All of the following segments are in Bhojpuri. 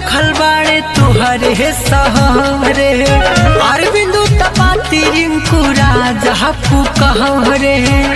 भूखल बाड़े तुहरे सहरे अरविंदु तपाती रिंकू राजा पुकहरे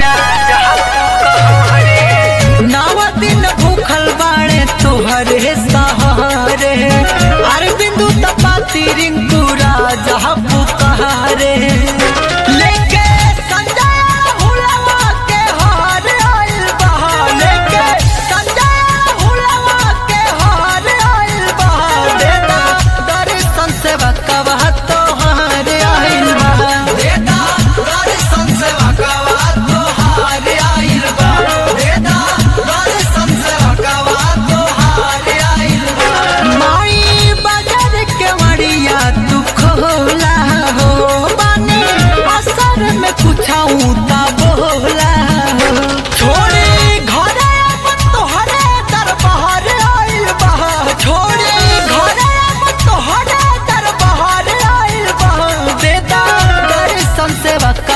नव दिन भूखल बाड़े तुहरे सहरे अरविंदु तपाती रिंकू राजा पुकहरे लेके संजय हुलवा के हार आइल बहा लेके संजय हुलवा के हार आइल बहा देता दर्शन से बकवा तोहार आइल बहा देता दर्शन से बकवा तोहार आइल बहा देता दर्शन से बकवा तोहार आइल बहा माई बाजार के मड़िया तू खोला हो बानी असर में कुछाऊ ता बोला हो छोड़ी घरे अपन तोहरे दरबार आइल बहा छोड़ी घरे अपन तोहरे दरबार आइल बहा देता दर्शन से बका